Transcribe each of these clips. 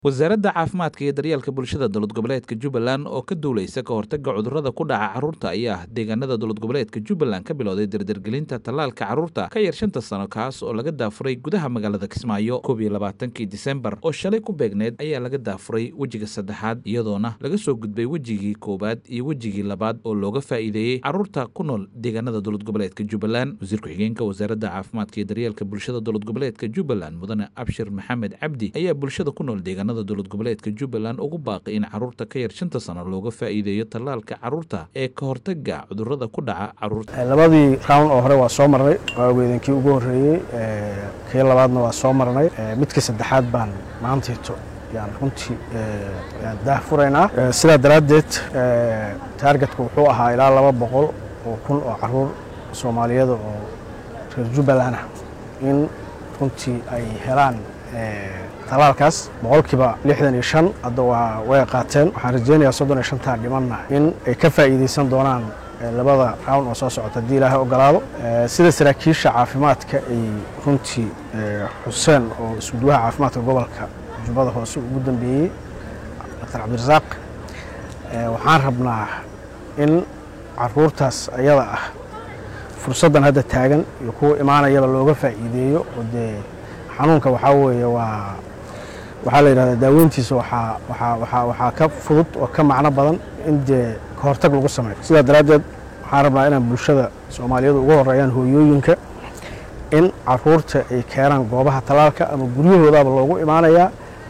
wasaaradda caafimaadka iyo daryeelka bulshada dowlad goboleedka jubbaland oo ka duuleysa ka hortagga cudurrada ku dhaca carruurta ayaa deegaanada dowlad goboleedka jubbaland ka bilowday dardargelinta tallaalka carruurta ka yar shanta sano kaas oo laga daafuray gudaha magaalada kismaayo koob iyo labaatankii disembar oo shalay ku beegneed ayaa laga daafuray wejiga saddexaad iyadoona laga soo gudbay wejigii koowaad iyo wejigii labaad oo looga faa'iideeyey carruurta ku nool deegaanada dowlad goboleedka jubbaland wasiir ku-xigeenka wasaaradda caafimaadka iyo daryeelka bulshada dowlad goboleedka jubbaland mudane abshir maxamed cabdi ayaa bulshada ku nool deegaanada dowlad goboleedka jubbaland ugu baaqay in carruurta ka yar shanta sano looga faa'iideeyo tallaalka carruurta ee ka hortagga cudurrada ku dhaca carruurta labadii round oo hore waa soo marnay waaweedankii ugu horreeyey kii labaadna waa soo marnay midkii saddexaad baan maantayto yaan runtii yaan daah furaynaa sidaa daraaddeed taargetka wuxuu ahaa ilaa laba boqol oo kun oo carruur soomaaliyada oo reer jubbaland ah in runtii ay helaan talaalkaas boqolkiiba lixdan iyo shan hadda waa way qaateen waxaan rajeynayaa soddon iyo shantaa dhimanna in ay ka faa'iideysan doonaan labada round oo soo socota haddii ilaahay ogolaado sida saraakiisha caafimaadka ay runtii xuseen oo isgudwaha caafimaadka gobolka jubbada hoose ugu dambeeyey doctor cabdirasaaq waxaan rabnaa in caruurtaas ayada ah fursaddan hadda taagan iyo kuwa imaanayaba looga faa'iideeyo oo dee xanuunka waxaa weeye waa waxaa la yidhahdaa daaweyntiisa waxaa waxaa waxaa waxaa ka fudud oo ka macno badan in dee ka hortag lagu sameeyo sidaa daraaddeed waxaan rabnaa inaan bulshada soomaaliyadu ugu horreeyaan hooyooyinka in caruurta ay keenaan goobaha talaalka ama guryahoodaaba loogu imaanayaa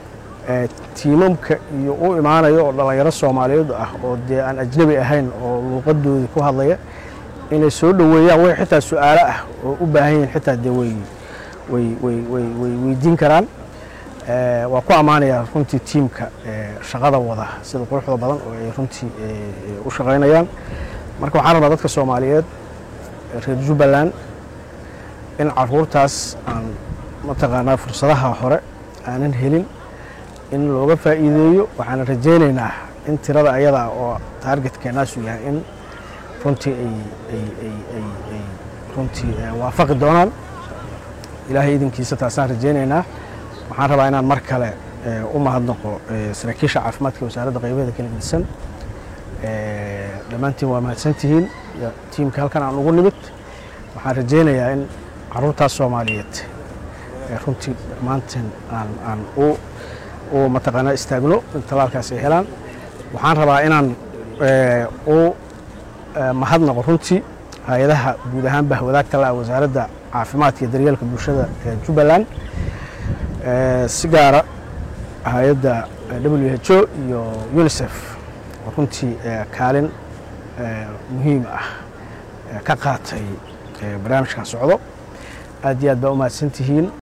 tiimamka iyo u imaanayo oo dhallinyaro soomaaliyeed ah oo dee aan ajnabi ahayn oo luuqadoodii ku hadlaya inay soo dhoweeyaan way xitaa su-aalo ah oo u baahan yihiin xitaa dee wey way way way way weydiin karaan waa ku ammaanayaa runtii tiimka shaqada wada sida quruxda badan oo ay runtii u shaqaynayaan marka waxaan rabaa dadka soomaaliyeed reer jubbaland in caruurtaas aan mataqaanaa fursadaha hore aanan helin in looga faa'iideeyo waxaan rajaynaynaa in tirada ayada oo taargetkeenaasu yahay in runtii ay ay ay ay ay runtii waafaqi doonaan ilaahay idinkiisa taasaan rajaynaynaa waxaan rabaa inaan mar kale u mahadnaqo saraakiisha caafimaadka wasaaradda qaybaheeda kala gedisan dhammaantiin waa mahadsantihiin tiimka halkan aan ugu nimid waxaan rajaynayaa in caruurtaas soomaaliyeed runtii dhammaantiin aan aan u u mataqaanaa istaagno in talaalkaas ay helaan waxaan rabaa inaan u mahadnaqo runtii hay-adaha guud ahaan bahwadaagta la wasaaradda caafimaadka iyo daryeelka bulshada ee jubbaland si gaara hay-adda w h o iyo unisef oo runtii kaalin muhiim ah ka qaatay barnaamijkan socdo aad iyo aad baa u mahadsantihiin